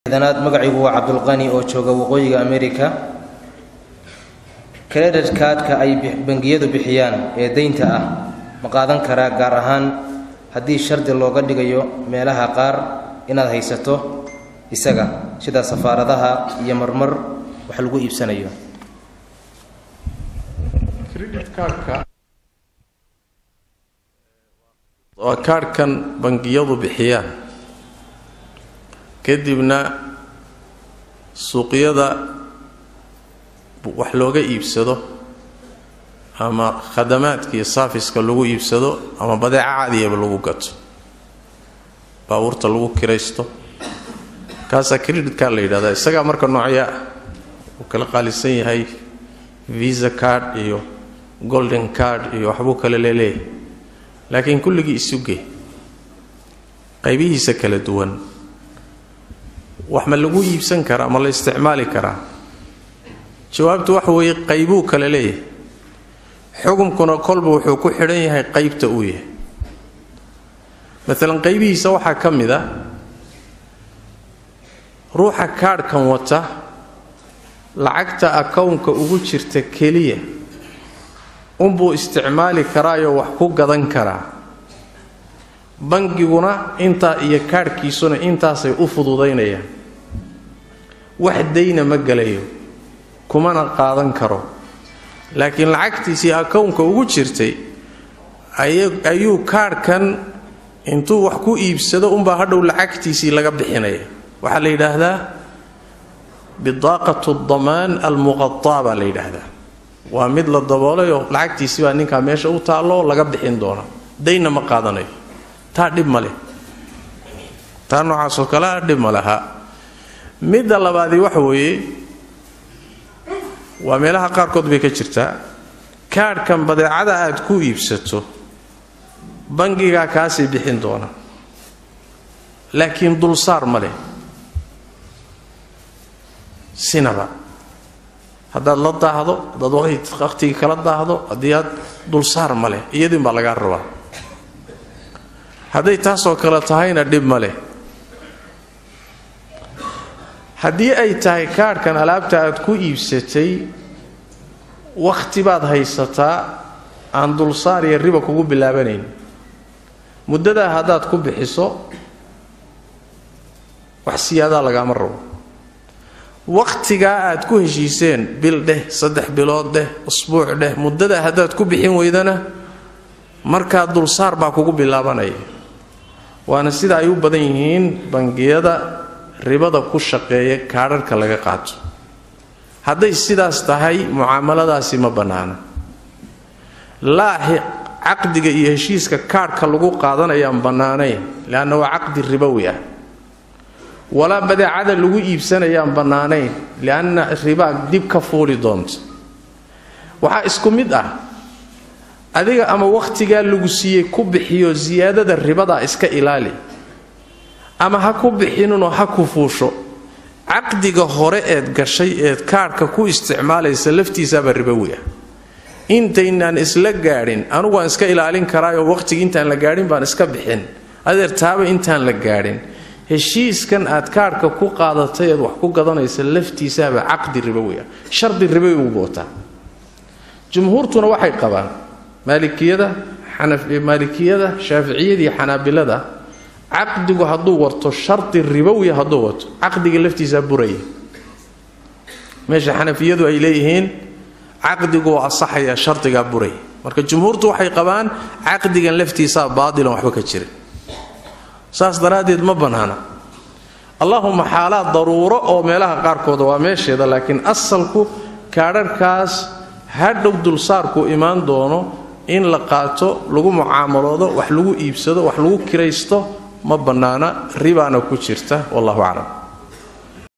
danaad magacigu waa cabdulqani oo jooga waqooyiga america credit kaadhka ay bangiyadu bixiyaan ee deynta ah ma qaadan karaa gaar ahaan haddii shardi looga dhigayo meelaha qaar inaad haysato isaga sida safaaradaha iyo marmar wax lagu iibsanayo waa kaadhkan bangiyadu bixiyaan kadibna suuqyada wax looga iibsado ama khadamaadka iyo saafiska lagu iibsado ama badeeca cadiyaba lagu gato baabuurta lagu kiraysto kaasaa creditkaa la yidhahdaa isagaa marka noocyaa uu kala qaalisan yahay visa card iyo golden card iyo waxbuu kale leeleeyahay laakiin kulligii isuge qaybihiisa kala duwan wax ma lagu iibsan karaa ma la isticmaali karaa jawaabtu waxa weeye qaybuu kale leeyahay xukunkuna kolba wuxuu ku xidhan yahay qaybta uu yahay maalan qaybihiisa waxaa ka mid a ruuxa kaadhkan wata lacagta akownka ugu jirta keliya unbuu isticmaali karaayoo wax ku gadan karaa bangiguna intaa iyo kaadhkiisuna intaasay u fududaynayaan wax dayna ma gelayo kumana qaadan karo laakiin lacagtiisii akownka ugu jirtay ayuu kaadhkan intuu wax ku iibsado unbaa hadhow lacagtiisii laga bixinaya waxaa la yidhaahdaa bidaaqat damaan almuqataa baa la yidhaahdaa waa mid la daboolayoo lacagtiisii baa ninkaa meesha u taallo laga bixin doona daynna ma qaadanayo taa dhib ma leh taa noocaasoo kalea dhib ma laha midda labaadii waxa weeye waa meelaha qaarkood bay ka jirtaa kaadhkan badeecada aad ku iibsato bangigaa kaasii bixin doona laakiin dulsaar ma leh sinaba haddaad la daahdo haddaad wakhtigii kala daahdo haddii aad dulsaar ma leh iyadiin baa lagaa rabaa hadday taasoo kale tahayna dhib ma leh haddii ay tahay kaadhkan alaabta aad ku iibsatay wakhti baad haysataa aan dulsaar iyo riba kugu bilaabanayn muddadaa haddaad ku bixiso wax siyaadaa lagaama rabo wakhtigaa aad ku heshiiseen bil dheh saddex bilood dheh usbuuc dheh muddadaa haddaad ku bixin weydana markaa dulsaar baa kugu bilaabanaya waana sida ay u badan yihiin bangiyada ribada ku shaqeeya kaadharhka laga qaato hadday sidaas tahay mucaamaladaasi ma bannaana laa caqdiga iyo heshiiska kaadhka lagu qaadanayaan bannaanayn leanna waa caqdi ribowi ah walaa badeecada lagu iibsanayaan bannaanayn lianna ribaa dib ka fuuli doonta waxaa isku mid ah adiga ama wakhtigaa lagu siiyey ku bixiyo siyaadada ribadaa iska ilaali ama ha ku bixinunoo ha ku fuusho caqdiga hore eed gashay eed kaadhka ku isticmaalaysa laftiisaaba ribowi ah intaynaan isla gaadhin anugu waan iska ilaalin karaayoo wakhtigii intaan la gaadhin baan iska bixin adeer taaba intaan la gaadhin heshiiskan aad kaadhka ku qaadatay eed wax ku gadanaysa laftiisaaba caqdi ribowi ah shardi ribowi ugu wataa jumhuurtuna waxay qabaan maalikiyada maalikiyada shaaficiyada iyo xanaabilada caqdigu hadduu wato shardi ribowiya hadduu wato caqdiga laftiisaa buraya meesha xanafiyadu ay leeyihiin caqdigu waa asaxaya shardigaa buraya marka jumhuurtu waxay qabaan caqdigan laftiisaa baadilan waxba ka jirin saas daraaddeed ma bannaana allahuma xaalaad daruuro oo meelaha qaarkooda waa meesheeda laakiin asalku kaadharhkaas hadhow dulsaarku imaan doono in la qaato lagu mucaamaloodo wax lagu iibsado wax lagu kiraysto ma bannaana ribaana ku jirta wallahu aclam